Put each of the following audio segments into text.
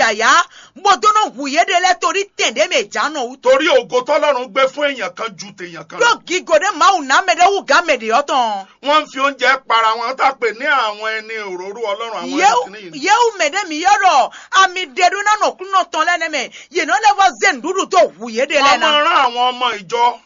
yàyà gbọdọ̀nà wùyé de lẹ torí tẹ̀dé mi jáná o. torí ògo tọ́lọ́run gbé fún èèyàn kan ju tèèyàn kan lọ. yóò gígo de máa nà mẹ́dẹ́ wù gá mẹ́dẹ́ yọ̀tàn. wọ́n ń fi oúnjẹ para wọn tá a pè ní àwọn ẹni òróró ọlọ́run àwọn ẹni kìíní yìí. yéwù mẹ́dẹ́ mi yọ̀rọ̀ àmì dẹ̀dún náà nà kúnnà tán lẹ́nu mẹ́ yìnyín lẹ́fọ̀ zen dúdú tó wùyé de wọ́n lẹ́nà. máa rán àwọn ọmọ ìjọ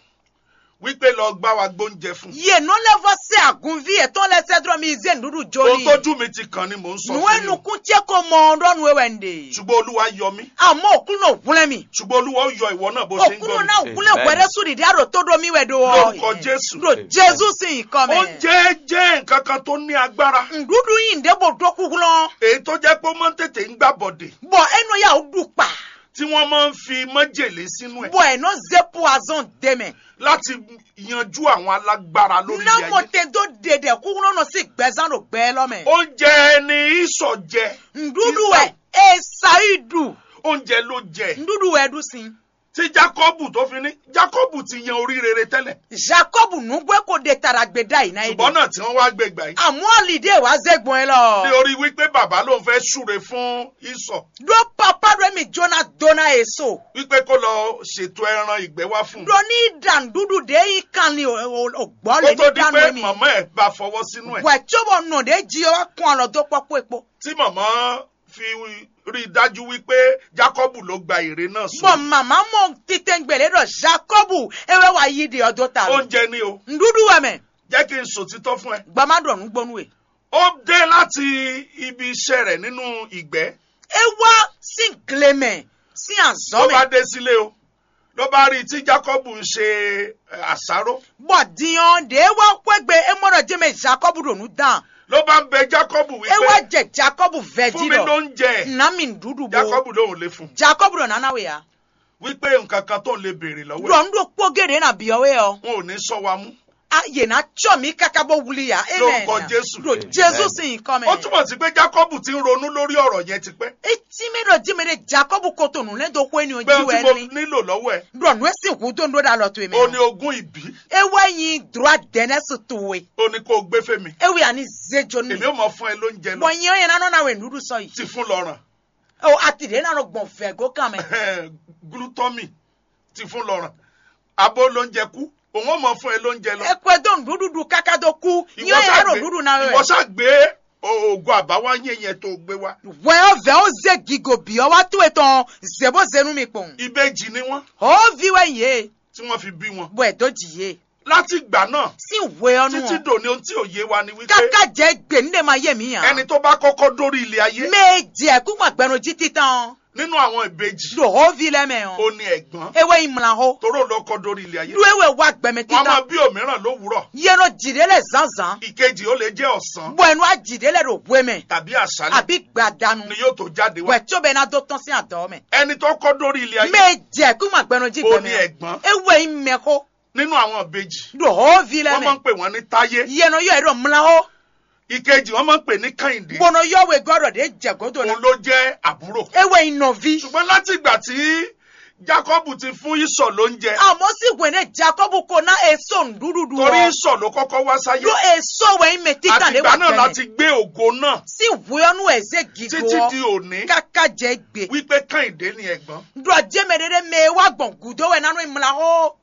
wípé lọ gbá wa gbóúnjẹ fún. yìnyín lẹ́fọ̀ sẹ́ àgùnfí ẹ̀tọ́ lẹ́sẹ̀ dúró mi zen dúdú ohun joli. tójú mi ti kàn ni mò ń sọ nuwe fún yín. nukun tiẹ́ ko mọ̀ ọ́dọ́nu ewé ndè. ṣùgbọ́n olúwa yọ mí àmọ́ òkú náà wúlẹ̀ mi. ṣùgbọ́n olúwa ó yọ ìwọ náà bó ṣe ń òkú gbọ́ mi. náà wúlẹ̀ Amen. wẹ̀rẹ́ sùn dídí àrò tó domi wẹ̀ do. Lórúkọ Jésù. do jésù sì ń kọ́ mẹ́. oúnjẹ jẹ́ nǹkan kan tó ní agbára ndudu yìí ń débò dókú lọ. èyí tó jẹ́ pé ó máa ń tètè ń gbà bọ̀dẹ̀ bọ̀ ẹnu yà ó dùn pa. tí wọ́n máa ń fi májèlé sínú ẹ̀ bọ̀ ẹnu zepu azọ́n dẹ́mẹ̀. láti yanjú àwọn alágbára lórí ilé ayé. námọ̀tẹ́ tó dèdè kú lọ́nà sí gbẹ̀sán ló gbẹ́ lọ́mẹ̀. oúnjẹ ni ìsọ̀ jẹ ndudu Isa- ẹ̀ ẹ̀ ṣáìdù. oúnjẹ ló jẹ ndudu ẹ̀ dùn sí. tí Jákọ́bù tó fi ní Jákọ́bù ti yan orí rere tẹ́lẹ̀ jacob nugbẹ́ kò de tara gbẹ̀dá yìí náà yìí. ṣùgbọ́n náà tí wọ́n wá gbé gbà yìí àmọ́ àlìdé wa zẹ́gbọ́n ẹ lọ. ní orí wípé bàbá ló ń fẹ́ súre fún ìsọ̀ do papa do mi jona dona eso. wípé kó lọ ṣètò ẹran ìgbẹ́ wá fún un do ní dandudu de yi kan ni ògbọ́ kó lè tó ní di danu pé mi. màmá ẹ̀ bá fọwọ́ sínú ẹ̀ wà tsobo nù de jí ọ kún ọ lọ tó pọ́pọ́ epo. tí màmá fi rí i dájú wípé Jákọ́bù ló gba ère náà bɔn sùn mama mɔ tete gbɛlɛ dɔ jacobu ewé wa yi de ɔdɔ ta lɔ. oúnjẹ ni o ndudu wɛmɛ jẹ́ kí n sòtítọ́ fún ẹ gbama dɔ nugbɔnu ye. ó dé láti ibi iṣẹ́ rẹ̀ nínú ìgbẹ́ ewa si glemɛ si ló bá azɔmɛ. dé sílé o ló bá rí i tí Jákọ́bù ń ṣe eh, àsáró bɔn diɲɔ de ewa kɔgbe emɔdɔ jɛmɛ jacobu donu dan. ló bá ń bẹ Jákọ́bù ewa wípé jɛ jacobu fún vɛji mi dɔ. lóúnjẹ nami ndudu bo. Jákọ́bù lòun lè fún jacobu dɔ nana we ya. wípé nǹkan kan tó ń lè béèrè lọ́wọ́ ẹ̀ dɔn do kpogere na biɔwe yɔ. wọn ò ní sọ wa mú a yena tsɔ mi kaka bɔ wuli ya. amen Lórúkọ Jésù. do jesu si kɔmɛ. ó túmọ̀ sí pé Jákọ́bù ti ń ronú lórí ọ̀rọ̀ yẹn tipẹ́ eti mi dɔ jimi de jacobu kotonu ne do ko eni o pé ohun tí mo jiwɛ ni. nílò lọ́wọ́ ẹ̀ dɔn esi hu do ndo da lɔ to emi. ó ní ogún ìbí ewa yin dura dɛnɛ si towe. ó ní kó o gbé fèmí ewi ani zejo ni. èmi ò mọ̀ fún ẹ lóúnjẹ lọ bɔn yin o yɛn nanɔ na we nudu sɔ yi. ti fún lọ́ràn o ati de nanɔ gbɔn fɛ go kan mɛ. glutomy ti fún lọ́ràn abó lóúnjẹ kú òun ò mọ̀ fún ẹ lóúnjẹ lọ ekpe do nududu kaka do ku. yin o yɛn nanɔ nudu na ìwọ wɛ. ṣáà gbé oògùn àbáwáyé yẹn tó gbé wá wɛ ɔvɛ o ze gigo bi ɔwa to etɔn zebo zenu mi kpɔn. ìbejì ni wọ́n o vi wɛ ye tí wọ́n fi bí wọn bɔ edo dzi ye. láti ìgbà náà si we ɔnu títí wɔn. dòní ohun tí ò yé wa ni wípé kaka jɛ gbe ne ma ye mi yan. ẹni tó bá kọ́kọ́ dórí ilé ayé me jɛ kuma gbɛnu ji titan. nínú àwọn ìbejì do o vi lɛ mɛ ó o. ní ẹ̀gbọ́n ewe imla ho. toró ló kọ́ dórí ilé ayé do ewe wa gbɛmɛ wọ́n á máa titan. bí òmíràn lówùúrọ̀ yeno jide le zanzan. ìkejì ó lè jẹ́ ọ̀sán bɔ ẹnu ajide le do boe mɛ. tàbí àṣálẹ́ àbí gbadanu. ni yóò tó jáde wá wɛ tí o bɛ na do tɔn sí àdó mɛ. ẹni tó kọ́ dórí ilé ayé me jɛ kuma gbɛnu ji ó ní gbɛmɛ. ẹ̀gbọ́n ewe imɛ ko. nínú àwọn ìbejì do o vi lɛ wọ́n máa ń mɛ. pè wọ́n ní táyé yeno yɔ edo mla ho. ìkejì wọ́n máa ń pè ní kẹ́hìndé bono yɔ we gbɔdɔ de jɛ godo na. òun ló jẹ́ àbúrò ewe inɔvi. ṣùgbọ́n láti ìgbà tí Jákọ́bù ti fún Ísọ̀ lóúnjẹ àmọ́ sì wẹ̀nẹ̀ jacob kò ná èso ndududu torí wọ. Ísọ̀ ló kọ́kọ́ wá sáyé lo èso wẹ̀ ime títà àti lé ìgbà wà náà láti gbẹ̀mẹ̀. gbé ògo náà sí wíọ́nù ẹ̀zẹ̀ gígó títí di òní kàkà jẹ́ gbé. wípé kẹ́hìndé ni ẹ̀gbọ́n dùn àjẹmẹ̀dẹ́dẹ́ mẹ́ wá gbọ̀n gùdó wẹ̀ nánú ìmúra hó.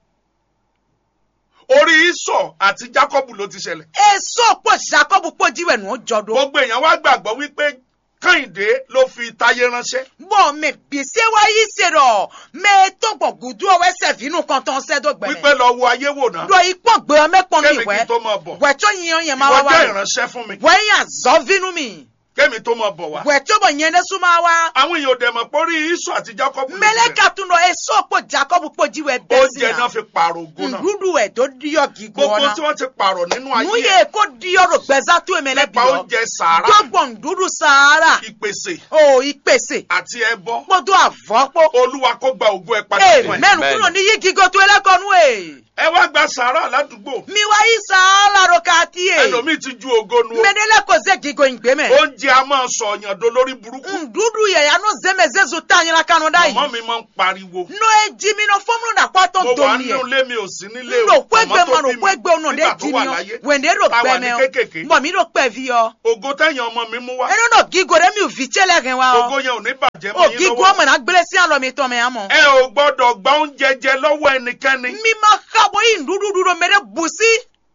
orí Ísọ̀ àti Jákọ́bù ló ti ṣẹlẹ̀ èso pọ̀ jacob pọ̀ jíwẹ̀ nù ó jọdọ̀. gbogbo èèyàn wá gbàgbọ́ wípé kẹ́hìndé ló fi táyé ránṣẹ́ bọ́n mẹ gbèsè wá yí ṣe rọ̀ mẹ tó gbọ̀n gùdó ọwẹ́ sẹ̀fínú kan tán sẹ́dọ̀ wípé gbẹ̀mẹ̀. lọ wo ayé wò náà dọ̀ ipò gbé ọ mẹ́pọ̀n ní kémi kí ìwẹ́ n tó máa bọ̀ wẹ̀ tó yíyan yẹn máa ìwọ wá jẹ́ wá. ìránṣẹ́ fún mi wẹ̀ yàn zọ́ vínú mi. kémi tó máa bọ̀ wá wẹ̀ tó bọ̀ yẹn lẹ́sùn máa wá. àwọn èèyàn ò dẹ̀ mọ̀ pé orí Ísọ̀ àti Jákọ́bù ló ti bẹ̀rẹ̀. mẹlẹka tún lọ èso pọ̀ jacob pọ̀ jíwẹ̀ bẹ́ẹ̀ sí oúnjẹ náà fi pààrọ̀ ògo náà ndudu ẹ̀ tó díọ̀ gígó gbogbo ọ̀nà tí wọ́n ti pààrọ̀ nínú ayé nuye ẹ̀ kó díọ̀ rò gbẹ̀zá tó èmẹ́lẹ́ bí nípa ọ oúnjẹ sàárà gbọ́gbọ̀n ndudu sahara ìpèsè o ìpèsè àti ẹbọ gbọ́dọ̀ àfọ́pọ̀ olúwa kó gba ògo ẹ padà ee fún ẹ. mẹ́nu kúrò ní yí gígó tó ẹlẹ́kọ̀ọ́nù ẹ̀ ẹ wá gba sàárà ládùúgbò mi wá yí sahara ro ká tí ẹ̀ ẹlòmíì ti ju ògo nu o mẹ́nẹ́lẹ́ kò zẹ́ gígó ìgbé mẹ́ oúnjẹ tí a máa sọ ọ̀yàn do lórí burúkú ndudu yẹ ya no zeme zezu ta nyina kanu da yi màmá mi máa ń pariwo no eji mi no fọmúlò na kwatọ mo wà domi nínú yẹ ilé mi ò sí nílé ndo o kwegbe màmá ma tó no bí mi kwegbe ono de nígbà tó ji wà mi o láyé wende do Tá wà pẹ ní mẹ o kékèké. mbọ mi do pẹ vi o ògo tẹ̀yìn ọmọ mi mú wá eno no gigo de mi ò fi tsẹlẹ gẹ wa ògo o yẹn ò ní bàjẹ́ o mọ́ yín gigo lọ́wọ́ ọmọ na gbélé sí àlọ mi tọ mẹ amọ. ẹ ò gbọ́dọ̀ gba oúnjẹ jẹ lọ́wọ́ ẹnikẹ́ni mi ma xabọ yi ndudu do mẹrẹ busi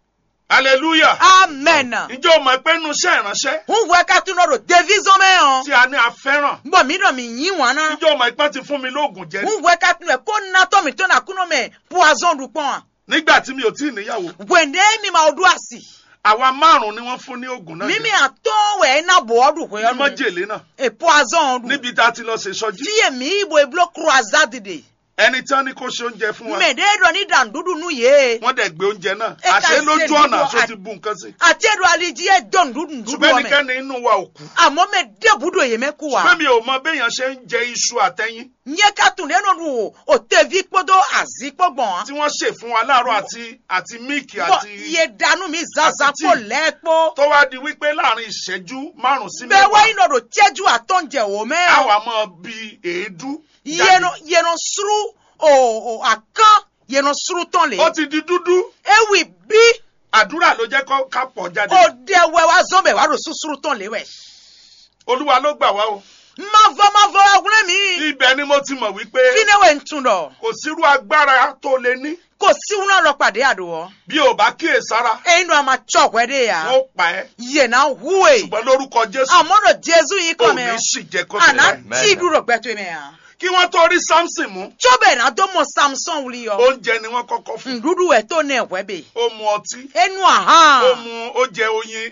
hallelujah amen. ǹjẹ́ o mọ̀ pé inú iṣẹ́ ìránṣẹ́ n wẹ ka tún lọ devi zọmẹ hàn. tí a ní a fẹ́ràn mbọ mi dọ mi yin wọn na. ǹjẹ́ o mọ̀ pé ti fún mi lóògùn jẹ n wẹ ka tún lẹ ko natọ mi tó na kúnọ mẹ poison du pọn. nígbà tí mi ò tí ì níyàwó wende mi ma o du asi. àwa márùn-ún ni wọ́n fún ní oògùn náà mímí jẹ àtọ́ wẹ̀ ẹ́ náà bọ̀ ọ́ dùn pé ní ọ́ dùn. májèlé náà e poison dùn. níbi tá a ti lọ ṣe sọjí fíyè mi ibo eblo croisade de. ẹni tí wọ́n ní kó ṣe oúnjẹ fún wa mẹ̀dẹ́ dọ̀ ní dàndúdú nù yé. wọ́n dẹ̀ gbé oúnjẹ náà Ẹ ká àṣẹ ṣe lójú ọ̀nà dúdú àṣọ à- ti bu nǹkan sí àti ẹ̀dọ̀ aliji ẹ̀ dọ̀ dúdú dúdú ṣùgbọ́n ọmọ ẹ̀. ẹnikẹ́ni inú wa ò kú àmọ́ mẹ débùdó yé mẹ́ kú wa. ṣùgbọ́n mi ò mọ béèyàn ṣe ń jẹ iṣu àtẹyin nyɛ ka tun lé nɔnu o o tevi kpɔdɔ azi kpɔgbɔn. tí wọ́n ṣe fún wa láàárọ̀ àti àti míìkì bɔn àti iye danu mi zanzan àti kó tíì. lɛ kpɔ. tó wá di wípé láàrin ìṣẹ́jú márùn-ún sí bɛɛ mẹ́wàá wáyé nɔ do tiɛju atɔnjɛ o mɛ. àwa máa bi èédú yeno yeno suru o o akan yeno suru tɔn le. ó ti di dúdú ewi bi àdúrà ló jẹ́ kó ká pọ̀ jáde o dɛ wɛ wa zɔn bɛ wa do susuru tɔn le wɛ. olúwa ló gbà wá o mavɔ mavɔ agunle mi. ibẹ̀ ni mo ti mọ̀ wípé fine wɛ ntun dɔ. kò sírú agbára tó lè ní kò siwọn náà lọ pàdé àdùwọ. bí ò bá kíyè sára eyín náà ma tsɔ wɛ de ya. wọ́n pa ẹ́ yena huwe. ṣùgbọ́n lórúkọ jésù àmọ́ dọ̀ jésù yìí ò kọ́ ní mẹ́ o. sì jẹ́ kó ana tẹ̀lé tí dúró gbẹtọ mi hàn. kí wọ́n tó rí samson mú tsobe na do mọ samson wuli yọ. oúnjẹ ni wọ́n kọ́kọ́ fún ndudu ẹ tó ní ẹwẹ bẹ. ó mu ọtí enu ó ahan. mu ó jẹ oyin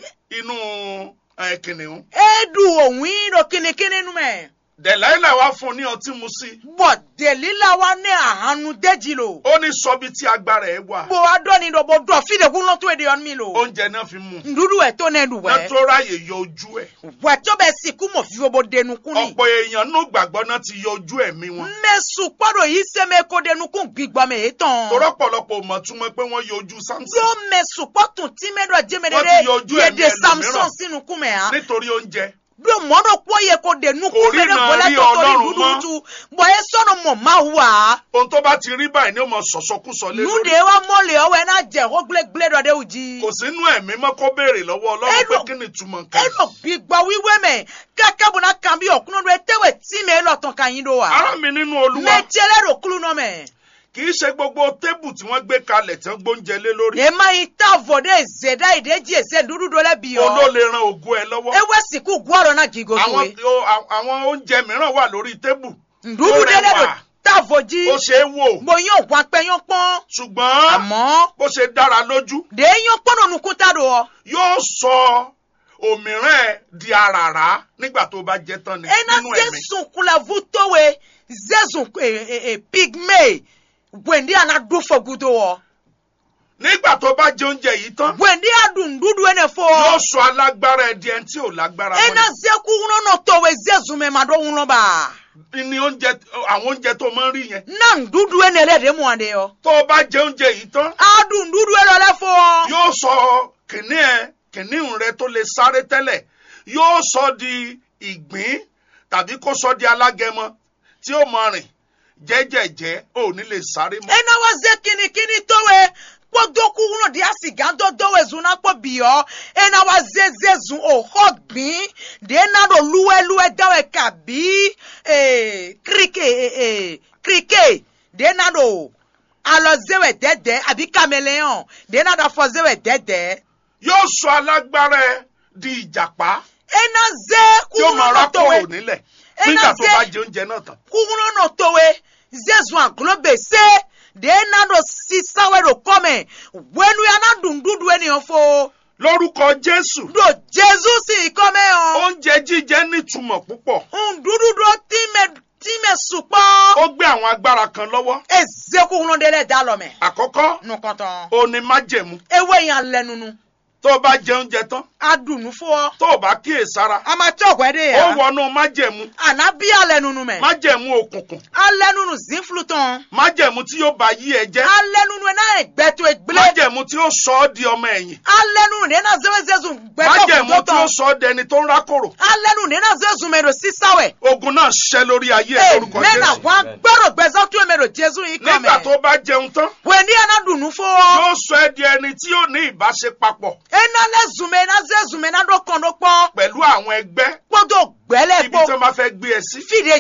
inú ẹ, kìnìún edu òun yìí ló kínníkínní nu mẹ. dẹ̀láìlà wá fún un ní ọtí mu sí bọ̀ dèlílà wa ní àhánu déjì lò. ó ní sọ bí tí agbára ẹ wà bó wa dọ́ ni lọ bó dọ̀ fídekun lọ́tọ́ èdè ọ̀nù mi lò. oúnjẹ náà fi mú un ndudu ẹ tó ní ẹnu náà wẹ. tó ráàyè yọ ojú ẹ wẹ tsobe sìnkú mọ̀ fi wo denu kún ni. ọ̀pọ̀ èèyàn nù gbàgbọ́ náà ti yọ ojú ẹ̀mí wọn mẹ́sùn kpọ́dọ̀ yìí sẹ́mi kó denu kún gbígbọ́ mi èyí tán. torọ́pọ̀lọpọ̀ mọ̀ túmọ̀ pé wọ́n yọ ojú samson yóò mẹ́sùn kpọ́tùn tí mẹ́dọ̀ Wọ́n jẹ́mẹ́dẹ́dẹ́ ti yọ ojú ẹ̀mí yéde samson ẹlòmíràn. sínú kúmẹ̀ hàn. nítorí oúnjẹ do mɔdɔ kpɔ ye ko de nuku Kò fɛnɛ ríran bɔlɛ rí tɔtɔri Ọlọ́run dududu bɔn ye sɔnni mɔ ma wa ohun tó bá ti rí báyìí ni ó mọ sọ̀sọ́kúsọ lé nu lórí de wa mɔli ɔwɛ n'a jɛ ko gbilegble dɔ de o ji kò sínú ẹ̀mí mọ́ kó béèrè lọ́wọ́ ọlọ́run pé Ẹnu- kí ni ìtumọ̀ nǹkan yìí. eno gbigba wiwe mɛ kɛkɛ bona kan bi ɔkunu do etewe ti mɛ elɔtɔn kan yin do wa ará mi nínú olúwa mɛ tiɛlɛ do kulu nɔ mɛ kì í ṣe gbogbo tébù tí wọ́n gbé kalẹ̀ tí wọ́n gbóúnjẹ lé lórí ema yi ta vɔ de zeda yi de dzi eze dudu do lɛ bi òun ló yɔ lè ran ògo ẹ lọ́wọ́ ewɛ siku guarɔ na gigo to àwọn ye o- a- àwọn oúnjẹ mìíràn wà lórí tébù ndudu ó de le do rẹwà. ta vɔ dzi ó ṣe é wò mo yàn wọn pɛ yàn pɔn ṣùgbọ́n àmọ́ bó ṣe dára lójú de yàn pɔn nínú kuta do wɔ. yóò sọ òmíràn ẹ di àràrá nígbà tó bá jẹ tán ni ena nínú ẹ̀mí zesun kulavu towe zezun eh, eh, eh, pigme gwendi ana du fogudo wɔ nígbà tó bá jẹ oúnjẹ yìí tán gwendi adu ndudu ene fo yóò sọ alágbára ẹ di ẹni tí ò lágbára ena mọ́ zeku ŋunono towe zezun me ma do ŋuno ba ni ni oúnjẹ àwọn oúnjẹ tó máa ń rí yẹn na ndudu ene le de mu ade yɔ tó o bá jẹ oúnjẹ yìí tán adu ndudu ene le fo yóò sọ kìnní ẹ kìnní rẹ tó lè sáré tẹ́lẹ̀ yóò sọ di ìgbín tàbí kó sọ di alágẹmọ tí ó máa rìn jẹ́jẹ̀jẹ́ ò ní lè sáré mọ́. ena wa ze kinikini towe kpodoku ŋuno di asiga do dowe zuna kpɔ biyɔ ena wa ze zezun o xɔ gbin de na do luweluwe dawe kabi ee krike ee ee krike de na do alɔ zewe dɛdɛ abi kameleon de na do afɔ zewe dɛdɛ yóò sọ alágbára ẹ di ìjàpá ena ze tí ó máa kuŋuno rákòrò towe nílẹ̀ Ẹ nígbà náà tó ṣe- bá jẹ oúnjẹ náà tán. kuŋuno towe zezun aglobe se de na do sisawe do kɔmɛ wenu ya na dundudu eniyan fo. lórúkọ jésù do jesu si kɔmɛ o oúnjẹ jíjẹ nítumọ̀ púpọ̀ ndududu time time sukpɔ ó gbé àwọn agbára kan lọ́wọ́ ezeku ŋlɔ de lɛ da lɔ mɛ àkọ́kọ́ nukɔtɔn òní májẹ̀mú ewe yan lɛ nunu tó o bá jẹ oúnjẹ tán adùnú fún ọ tó o bá kíyèsára a máa tí ọ̀gbẹ́ dé ó yà wọnú májẹ̀mú ànábí alẹ́ nunu mẹ́ májẹ̀mú òkùnkùn alẹ́ nunu zínflu tán májẹ̀mú tí yóò bá yí ẹ jẹ́ alẹ́ nunu ẹ̀ náà gbẹ́tọ̀ ẹgbẹ́lẹ́ májẹ̀mú tí yóò sọ ọ́ di ọmọ ẹ̀yìn alẹ́ nunu ẹ̀ náà zẹ́wẹ́zẹ́zùn gbẹ́tọ̀ májẹ̀mú kùtọ́ tí yóò tán sọ ọ́ dẹni tó ń rákòrò alẹ́ nunu ẹ̀ náà zẹ́wẹ́zùn mẹ́rọ sísáwẹ̀ ogun náà ṣẹ lórí ayé ẹ lórúkọ mẹ́nà Jésù wá gbọ́dọ̀ gbẹ́sọ́ tó mẹ́rọ jésù yìí kàn nígbà mẹ́ tó bá jẹun tán wẹ̀ ní ẹ̀ náà dùnú fún ọ yóò sọ ẹ́ di ẹni tí yóò ní ìbáṣepapọ̀ ẹ̀ náà lẹ́zùn mẹ́ ẹ̀ náà zẹ́zùn mẹ́ ẹ̀ náà dọ́kàn ló pọ̀ pẹ̀lú àwọn ẹgbẹ́ gbọ́dọ̀ gbẹ́lẹ̀ ibi pọ̀ tí wọ́n bá fẹ́ gbé ẹ sí fìdí